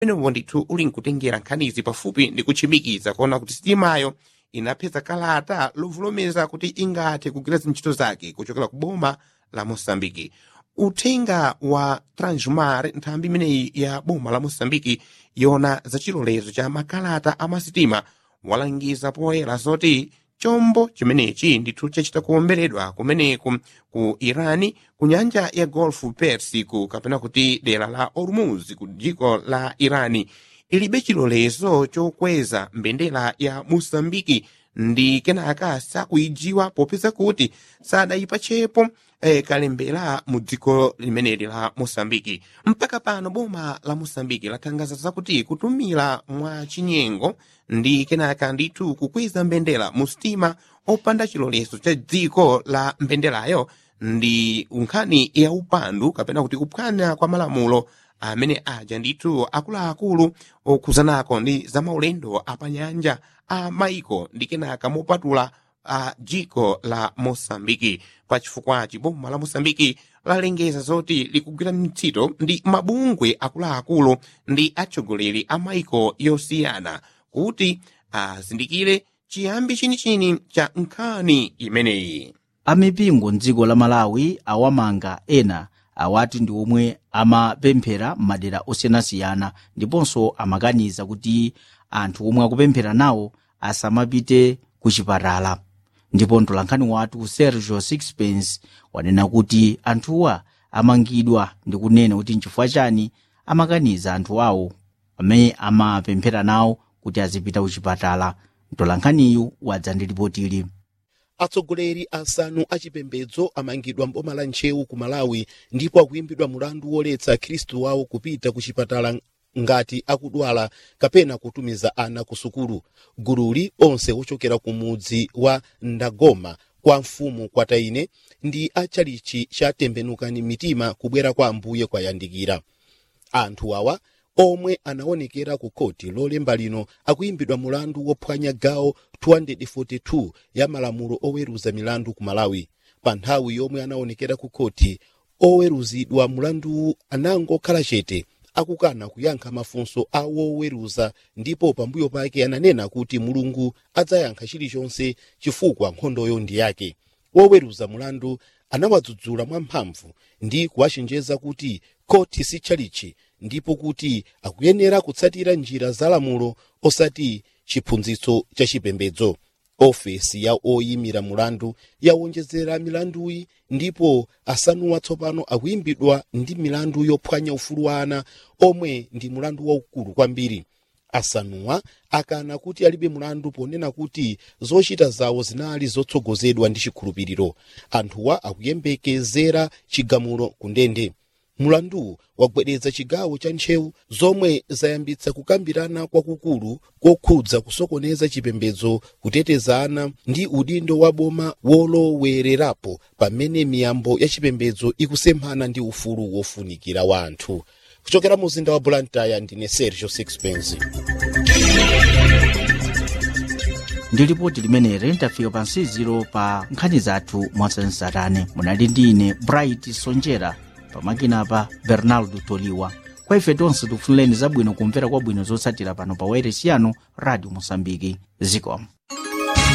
umenewo ndithu uli nkutengera nkhanizi pafupi ndi kutchimikiza kuona kuti sitimayo inapeza kalata lovolomeza kuti ingathe kugwira zintchito zake kuchokera ku boma la mosambiki uthenga wa transmar nthambi imeneyi ya boma la mosambiki yona za chilolezo cha makalata amasitima walangiza poyera zoti chombo chimenechi ndithu chachita kuwomberedwa kumeneku ku irani ku nyanja ya golf persico kapena kuti dera la hormuz ku dziko la irani ilibe chilolezo chokweza mbendera ya mosambiki ndi kenaka sakuijiwa popeza kuti sadayipatchepo eh, kalembera mu dziko limeneli la mosambiki mpaka pano boma la mosambiki latangaza zakuti kutumira mwa chinyengo ndi kenaka ndithu kukweza mbendera mu sitima opanda chilolezo cha dziko la mbenderayo ndi nkhani ya upandu kapena kuti kuphwanya kwa malamulo amene aja ndithu akuluakulu okhuzanako ndi zamaulendo apanyanja a maiko ndi kenaka mopatula a dziko la mosambiki pachifukwachi boma la mosambiki lalengeza zoti likugwira ntchito ndi mabungwe akuluakulu ndi atsogoleri a maiko yosiyana kuti azindikire chiyambi chinichini cha nkhani imeneyi amipingo mdziko la malawi awamanga ena awati ndi omwe amapemphera m'madera osiyanasiyana ndiponso amakaniza kuti anthu omwe akupemphera nawo asamapite ku chipatala ndipo mtolankhani wathu sergio sixpence wanena kuti anthuwa amangidwa ndi kunena kuti nchifukwa chani amakaniza anthu awo amene amapemphera nawo kuti azipita ku chipatala mtolankhaniyu wadza ndi ripotili atsogoleri asanu achipembedzo amangidwa mboma la ntchewu ku malawi ndipo akuyimbidwa mulandu woletsa khristu wawo kupita ku chipatala ngati akudwala kapena kutumiza ana ku sukulu gululi onse ochokera ku mudzi wa ndagoma kwa mfumu kwataine ndi achalichi chatembenukani mitima kubwera kwa ambuye kwayandikira anthu awa omwe anaonekera ku koti lolemba lino akuyimbidwa mulandu wophwanya gawo 242 ya malamulo oweruza milandu ku malawi pa nthawi yomwe anaonekera ku koti oweruzidwa mulandu anangokhala chete akukana kuyankha mafunso a woweruza ndipo pambuyo pake ananena kuti mulungu adzayankha chilichonse chifukwa nkhondoyo ndi yake woweruza mulandu anawadzudzula mwamphamvu ndi kuwachenjeza kuti koti si tchalichi ndipo kuti akuyenera kutsatira njira za lamulo osati chiphunzitso cha chipembedzo ofesi ya oyimira mulandu yawonjezera milanduyi ndipo asanu watsopano akuyimbidwa ndi milandu yophwanya ufulu wa ana omwe ndi mulandu waukulu kwambiri asanuwa akana kuti alibe mulandu ponena kuti zochita zawo zinali zotsogozedwa ndi chikhulupiriro anthuwa akuyembekezera chigamulo ku ndende mulandu wagwedeza chigawo cha ntchewu zomwe zayambitsa kukambirana kwakukulu kokhudza kusokoneza chipembedzo kuteteza ana ndi udindo wa boma wolowererapo pamene miyambo ya chipembedzo ikusemphana ndi ufulu wofunikira wa anthu kuchokera mu mzinda wa blantyre ndine sergio sixpence ndi lipoti limeneli tafika pa nsiziro pa nkhani zathu mwasansarane munali ndi ine bright sonjera pamakinapa bernardo toliwa kwa ife tonse tikufunireni zabwino kumvera kwabwino zotsatira pano pa wairesi yanu radio mosambiki zikomo